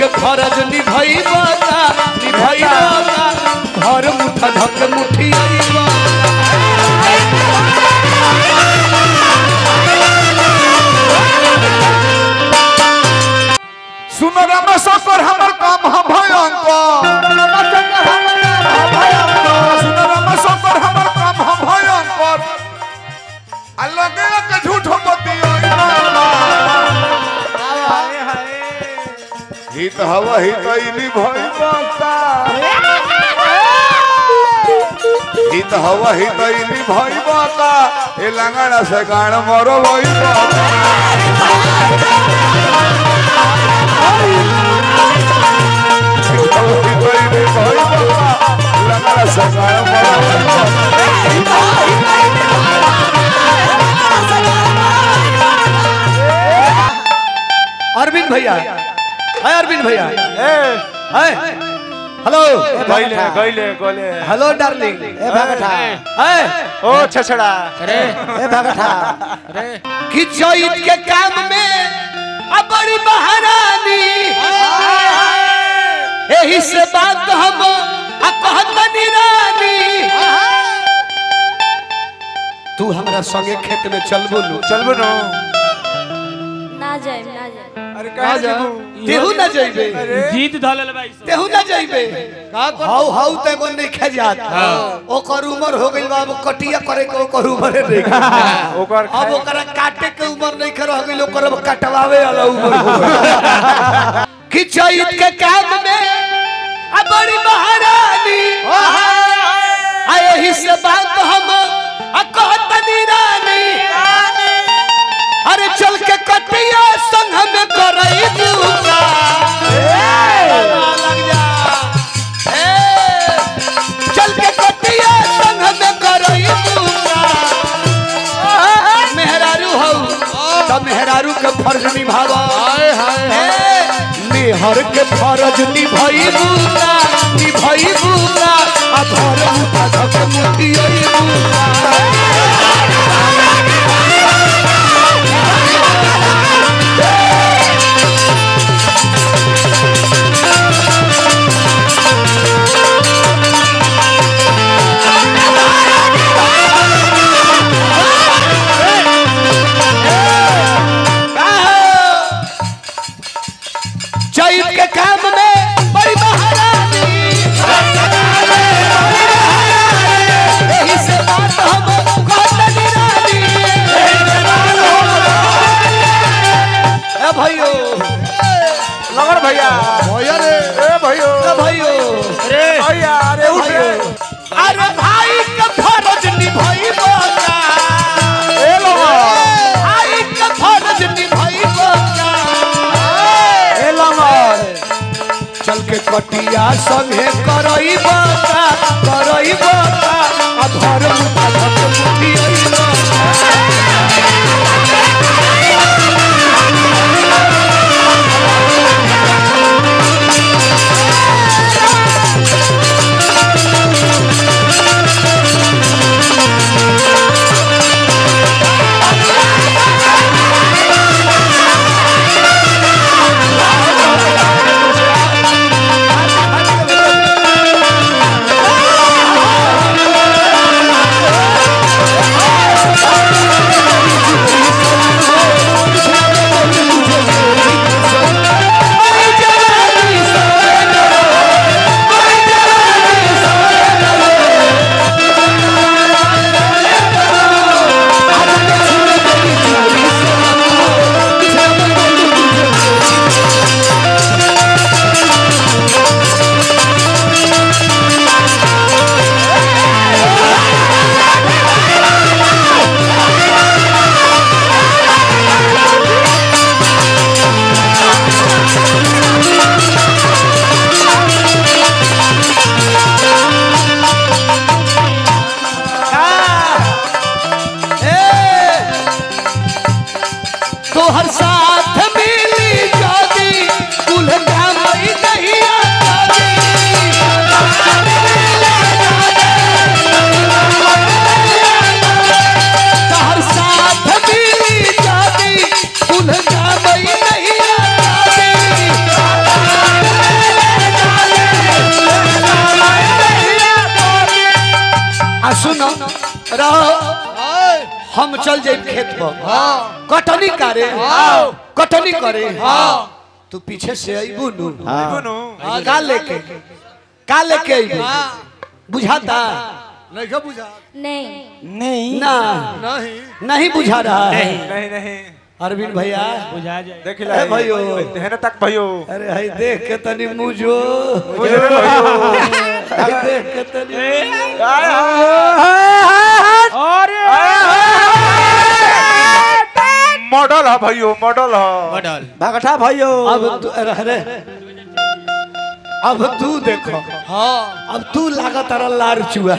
के फरज निभैबा का निभैबा का घर मुठा धक मुठी अइबा सुन रमेशकर हमर काम ह भयंकर सुन रमेशकर हमर काम ह भयंकर आ लगे के झूठ बतिया हित हवा हित इली भई बता हित हवा हित इली भई बता ए लंगड़ा से गाण मरो भई बता हित हवा हित इली भई बता लंगड़ा से गाण मरो भई बता अरविंद भैया है अरविंद भैया है हेलो गइले गइले गइले हेलो डार्लिंग ए भगठा है ओ छछड़ा ए भगठा कि चैत के काम में अब बड़ी महारानी यही से बात हम आ कहतनी रानी तू हमरा संगे खेत में चलबो नु चलबो नो ना जाए ना जाए अरे कहां जाबू तेहू ना जइबे जीत धलल भाई तेहू ना जइबे हाउ हाउ ते गो नहीं खा जात ओकर उम्र हो गइल बा अब कटिया करे के ओकर उम्र नहीं ओकर अब ओकरा काटे के उम्र नहीं कर गइल ओकर अब कटवावे वाला उम्र हो गइल कि चैत के काम में आ बड़ी महारानी आ यही से बात हम आ कहतनी रानी अरे चल के कटिया संग में करई दूका लग जा ए, चल के कटिया संग में करई दूका मेहरारू हौ त मेहरारू के फर्ज निभावा मेहर के फर्ज निभैबू ना निभैबू ना आ घर मुठा धक मुठी अइबू चैत के काम में बड़ी महारानी यही से बात हम कहतनी रानी ए भाइयो लगन भैया भैया रे ए भैयो ए भाइयो रे भैया अरे उठ रे अरे भाई का फर्ज निभाइबो का ए लोगो भाई का फर्ज निभाइबो का ए लंगर चल के कटिया संगे करई बता करई बता आ घर मुठा धक मुठी अइबा रहो हम चल जाए खेत पर कटनी करे कटनी करे तू पीछे से अबू नु का लेके का लेके अबू बुझाता नहीं क्या बुझा नहीं नहीं ना नहीं नहीं बुझा रहा है नहीं नहीं अरविंद भैया देख ए भाइयो हेन तक भयो अरे हई देख के तनी मुझो मुझे भयो हई देख के तनी मॉडल है भयो मॉडल है भगठा भाइयो अब तू अरे अब तू देखो हाँ अब तू लागत रहा लार चुआ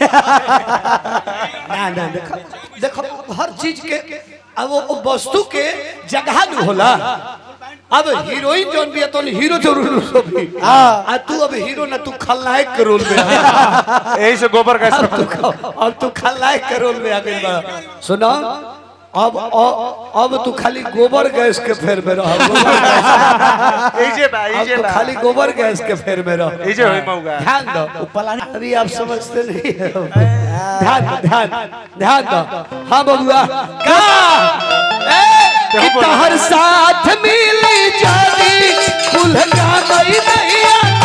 ना ना देखो देखो हर चीज के अब वो वो वस्तु के जगह न होला अब हीरोइन जोन भी है तो हीरो जरूर हो भी आ तू अब हीरो ना तू खलनायक के रोल में आ। यही से गोबर का अब तू अब तू खलनायक के रोल में आ गई बा सुनो अब अब अब तू खाली गोबर गैस के फेर में रह यही से बा अब यही से तो बा खाली गोबर गैस के फेर में रहो यही से होई मौगा ध्यान दो अरे आप समझते नहीं हो ध्यान दो ध्यान ध्यान दो हाँ बबुआ का ए, कि तोहर साथ मिली जानी कुल गावई नहीं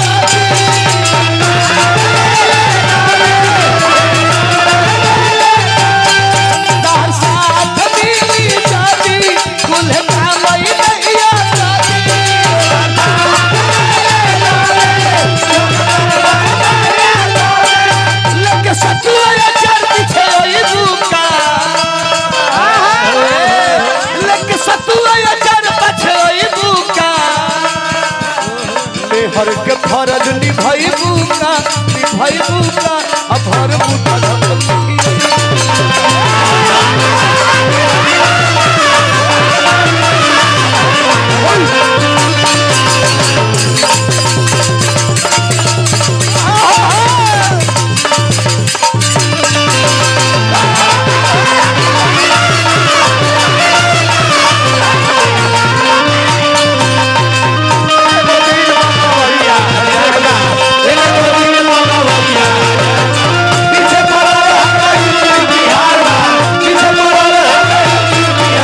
तोहर साथ मिली जानी कुल गावई नहीं लगे सतुआ चढ़ पीछे ओई बुका लगे सतुआ चढ़ पीछे ओई बुका मेहर के फरज निभई बुका निभई बुका अब भर बुका पीछे पड़ा रहा बिहार पीछे पड़ा रहा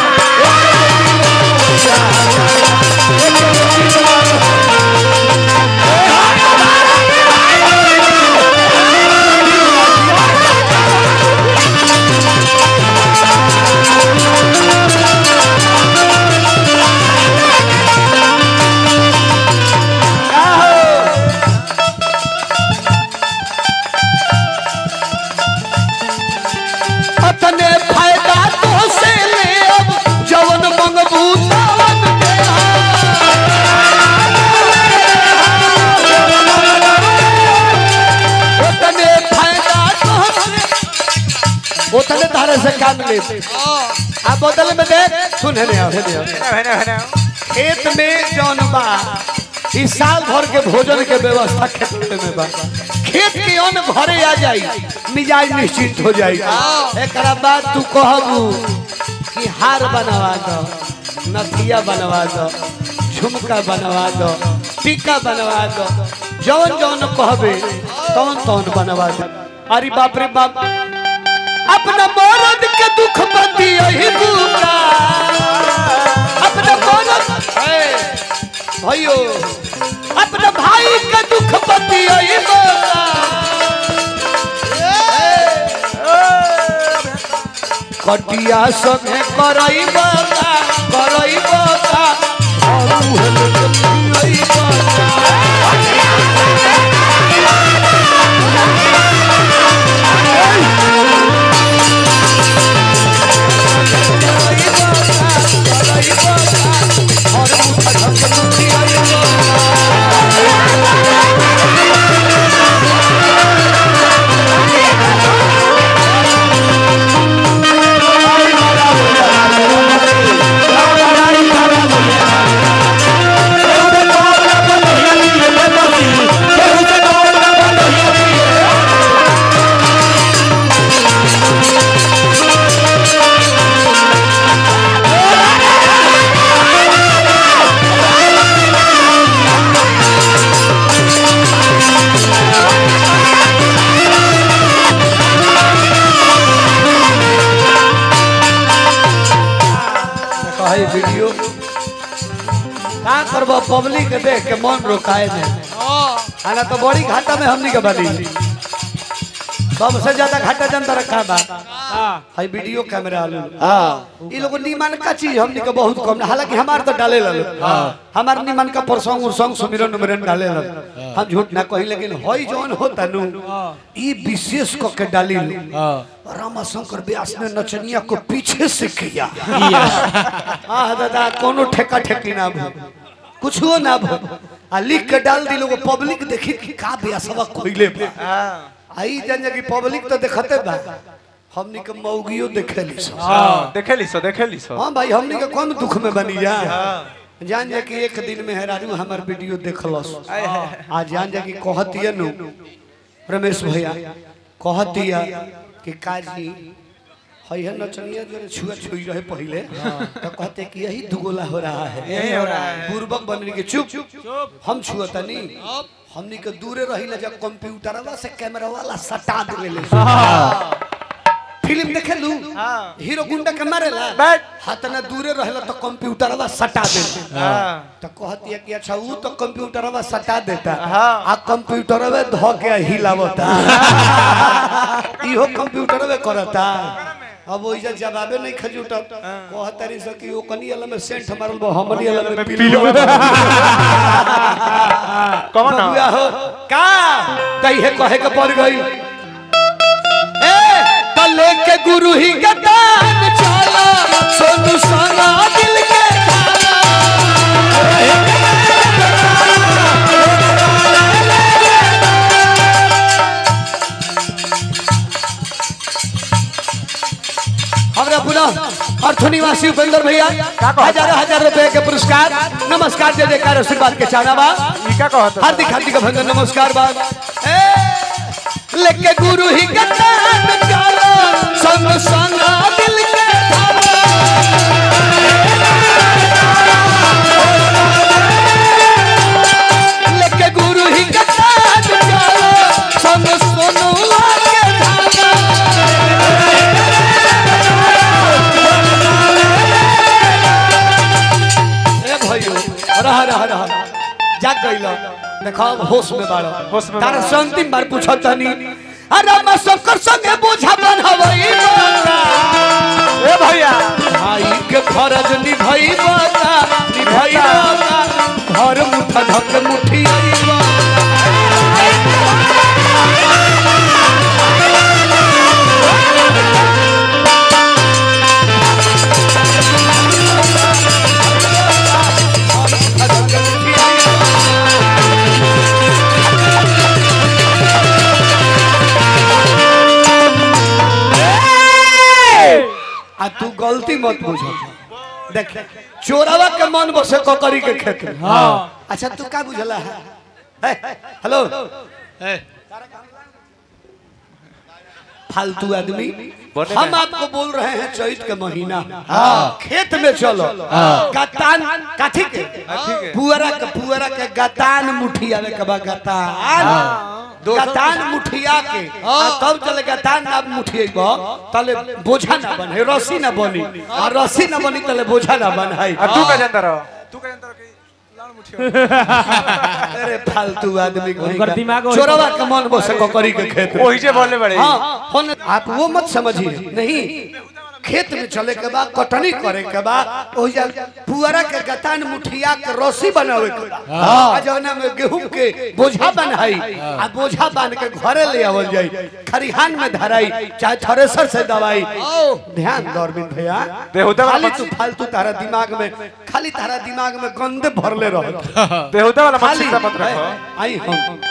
अतने फायदा तो से ले अब जवन मंगबू तवन के उतने फायदा तो से उतने तारे से काम ले अब बदल में देख सुन है नहीं है नहीं हेन हेन खेत में जौन बा इस साल भर के भोजन के व्यवस्था खेत में बा खेत के अन्न भरे आ जाई मिजाज निश्चित हो जाई एकरा बाद तू कहबू कि हार बनवा दो नथिया बनवा दो झुमका बनवा दो टीका बनवा दो जौन जौन कहबे तौन तौन बनवा दो अरे बाप रे बाप अपना मरद के दुख बंदी यही बुका अपना मरद है, भाइयों अपना भाई के दुख बंदी यही बुका कटिया संगे करई बका करई बका और उहे लोग पियई बका Hey! करबो पब्लिक के देख के मन रोकाए में आना तो बड़ी घाटा में हमनी के बनी सबसे ज्यादा घाटा जनता रखा बा हाई वीडियो कैमरा आलू हाँ ई लोग निमन का चीज हमनी के बहुत कम हालांकि हमार तो डाले ललो हमार निमन का परसों उरसों सुमिरन उमिरन डाले ललो हम झूठ ना कही लेकिन होई जौन होता नु ई विशेष क के डाली लो रामा शंकर व्यास ने नचनिया को पीछे से किया आह दादा कोनो ठेका ठेकी ना भो कुछ हो ना भो आ लिख के डाल दी लोग पब्लिक देखी कि का व्यासवा कोइले बा आई जन की पब्लिक तो देखते बा हमनी के मौगियो देखेली सब हाँ देखे ली सो देखे ली सो हाँ भाई हमनी के कौन दुख में बनी जा जान जा कि एक दिन में हेरारू हमार वीडियो देखलस आ जान जा कि कहतिया नु रमेश भैया कहतिया कि काजी हई है नचनिया जो छुआ छुई रहे पहले तो कहते कि यही दुगोला हो रहा है यही हो रहा है पूर्वक बनने के चुप हम छुअता नहीं हमनी के दूरे रही जब कंप्यूटरवा से कैमरा वाला सटा देले फिल्म देखे लू हीरो गुंडा के मारेला बैठ। हाथ ना दूरे रहला तो कंप्यूटरवा सटा देता हाँ तो कहती है कि अच्छा वो तो कंप्यूटरवा सटा देता हाँ। आ कंप्यूटरवे धो के हिलावता इहो कंप्यूटरवे करता अब ओइजा जवाबे नहीं खजूटा कहतरी से कि ओ कनी वाला में सेंट मारल बा हमनी वाला में पिलुआ कौन बबुआ हो का तई है कहे के पड़ गई ए तले के गुरु ही गदान चला सोनू साना दिल के हमरा पुनः अर्थ निवासी उपेंद्र भैया हजारों हजार रुपए के पुरस्कार नमस्कार जय जयकार आशीर्वाद के चाहना बा ई का कहत हार्दिक हार्दिक अभिनंदन नमस्कार बा ए, लेके गुरु ही गदान चला संग संग दिल के लेके गुरु ही गदान चला संग सोनुआ के धागा ए भाइयो रहा रहा रहा जाग गइल देखो होश में बाड़ो होश में तारा बाड़ो। से अंतिम बार पूछत तनी अरे मैं शंकर संगे बोझा बनहवई बता ए भैया भाई के फरज निभई बता निभई बता घर मुठा धक मुठी आई आ तू गलती मत बुझ देख चोरावा के मन बसे ककरी के खेत में हाँ अच्छा तू का बुझला है हे, हेलो फालतू आदमी बोले हम ना। आपको बोल रहे हैं चैत के महीना खेत में चलो गतान काठी के के? पुअरा के पुअरा के गतान मुठिया में कबा गतान गतान मुठिया के आ तब चले गतान ना मुठिएबो तले बोझा ना बने रस्सी ना बनी आ रस्सी ना बनी तले बोझा ना बनाई आ तू का जानता रहो तू का जानता रहो कि लाड़ मुठिया अरे फालतू आदमी कहीं उनकर का। दिमाग वही चोरवा के मन बसे ककरी के खेत में। वही जे बोलने बड़े हाँ होने- आप वो मत समझिए नहीं खेत में चले के बाद कटनी करे के बाद ओइजा पुअरा के गतान मुठिया के रस्सी बनावे के बा। आ जौना में गेहूं के बोझा बनाई आ बोझा बांध के घरे ले आवल जाई खरिहान में धराई चाहे थ्रेसर से दवाई ध्यान दो अरविंद भैया बेहुदा वाला खाली मत- तू फालतू तारा दिमाग में खाली तारा दिमाग में गंदे भरले रह बेहुदा वाला खाली मत मत रखो आई हम